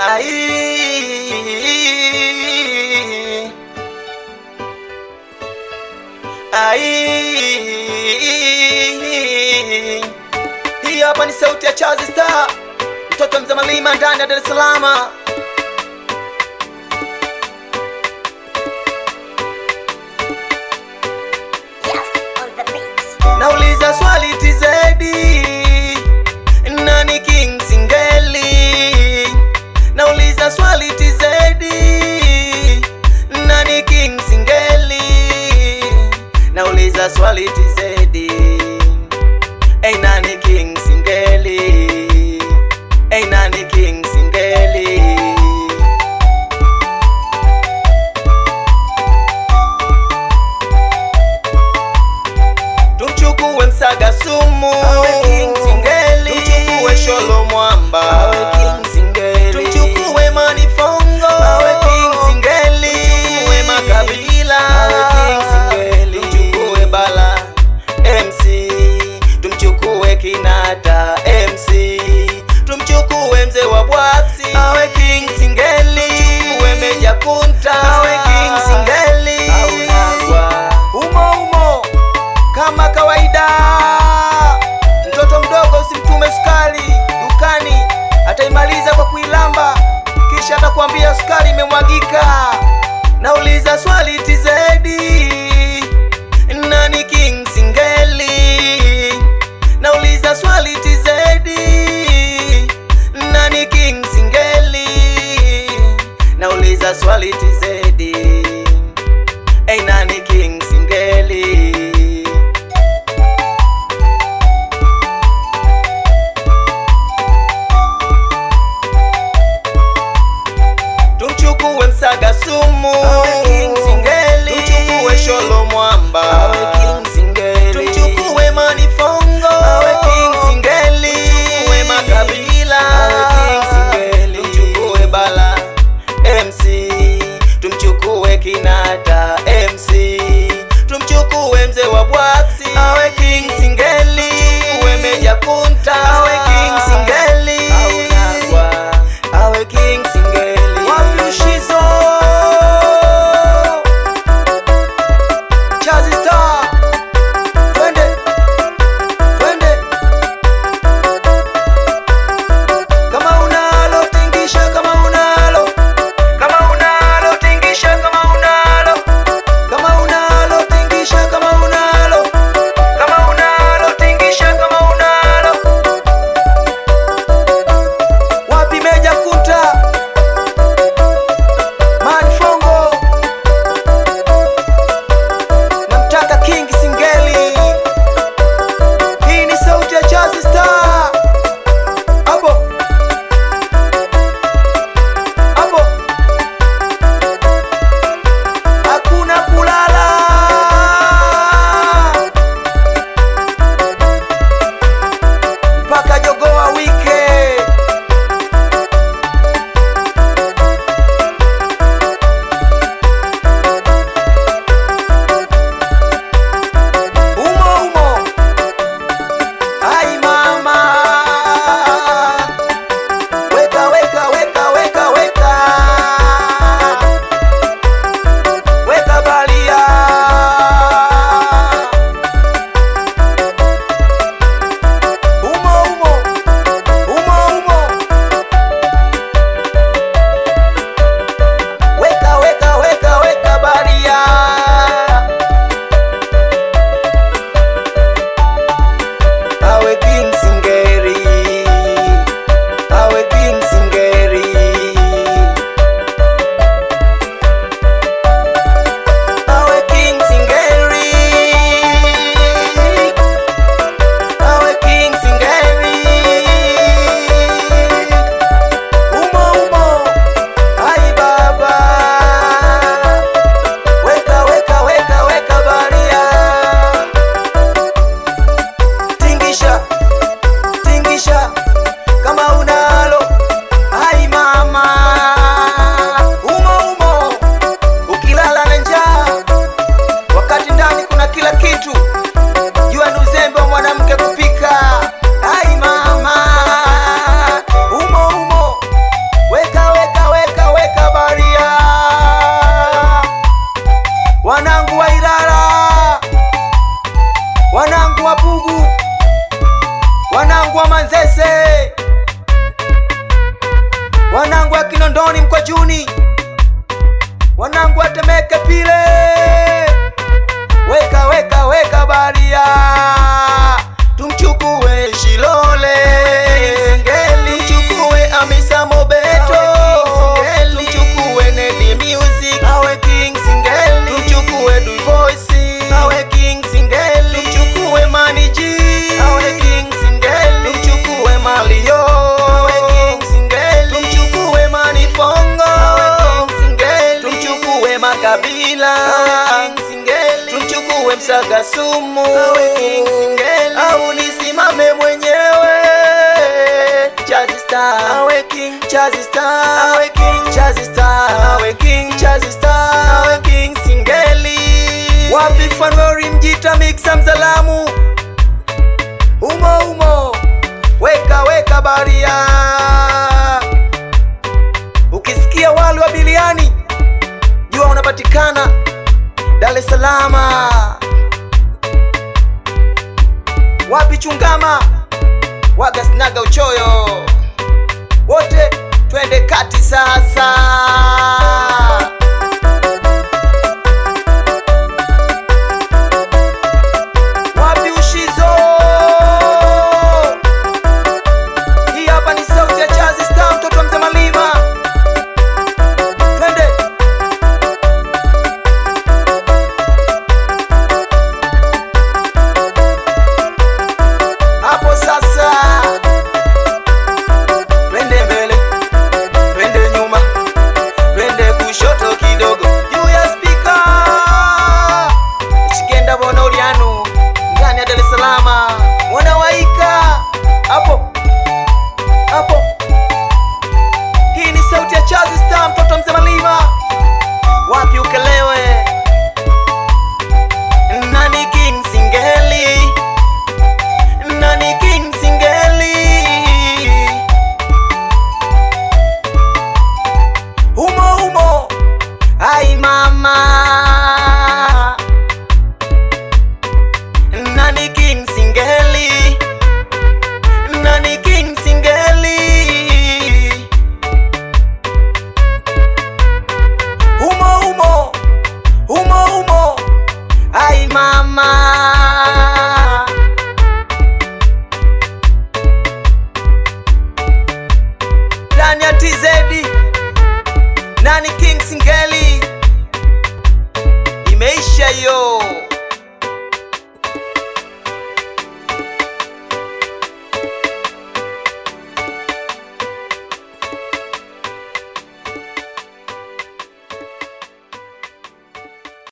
Ai. Ai. Hii hapa ni sauti ya Chazi Star, mtoto mzee Malima ndani ya Dar es Salaam. Yes, on the beat. Nauliza swali TZ, nani King Singeli? Nauliza swali TZ, nani King Singeli? Nauliza swali TZ, hey, nani King Singeli? Hey, nani King Singeli? Tumchukue Msaga Sumu, Awe King Singeli. tumchukue Sholo Mwamba, Awe King Singeli. tumchukue Manifongo, Awe King Singeli. tumchukue Makabila, Awe King Singeli. tumchukue Bala MC, tumchukue Kinata MC, tumchukue mzee wa Bwaksi, Awe King Singeli. tumchukue Meja Kunta, Awe King Singeli. Au Nagwa. Umo umo kama kawaida, mtoto mdogo usimtume sukari dukani, ataimaliza kwa kuilamba, kisha atakwambia sukari imemwagika. Nauliza swali TZ, nani King Singeli? Nauliza swali TZ, nani King Singeli? Nauliza swali TZ, Hey, nani King Singeli? Tumchukue Msaga Sumu, Awe King Singeli. tumchukue Sholo Mwamba, Awe King Singeli. tumchukue Manifongo, Awe King Singeli. tumchukue Makabila, Awe King Singeli. tumchukue Bala MC, tumchukue Kinata MC, tumchukue mzee wa Bwaksi, Awe King Singeli. tumchukue Meja Kunta, Awe King Singeli. Au Nagwa. Awe King Singeli. Wamlushizo Chazi Star wanangu wa Kinondoni Mkwajuni, wanangu wa Temeke pile, weka weka weka baria, tumchukue Shilole Singeli, tumchukue Amisa Mobeto tumchukue Nedi Music awe King Singeli, tumchukue Du Voice awe King Singeli, tumchukue Mani G awe King Singeli, tumchukue Malio awe King Singeli, tumchukue Mani Fongo awe King Singeli, tumchukue Makabila awe King Singeli, tumchukue Msaga Sumu awe King Singeli, au nisimame mwenyewe Chazi Star awe King Chazi Star awe King Chazi Star awe King Chazi Star awe King Singeli wapi Fanwori Mjita Mixa Mzalamu umo umo weka weka baria ukisikia wali wa biliani jua unapatikana Dar es Salaam wapi Chungama waga sinaga uchoyo wote twende kati sasa wapi ushizo hii hapa ni sauti ya chazi star mtoto wa mzee malima twende hapo sasa twende mbele twende nyuma twende kushoto kidogo juu ya spika chikenda bona ulianu ndani ya Dar es Salaam mwana waika hapo hapo hii ni sauti ya Chazi Star mtoto mzee malima wapi ukelewe nani King Singeli nani King Singeli humo humo ai mama nani King Singeli nani King Singeli humo humo humo humo ai mama ndani ya TZ nani King Singeli imeisha hiyo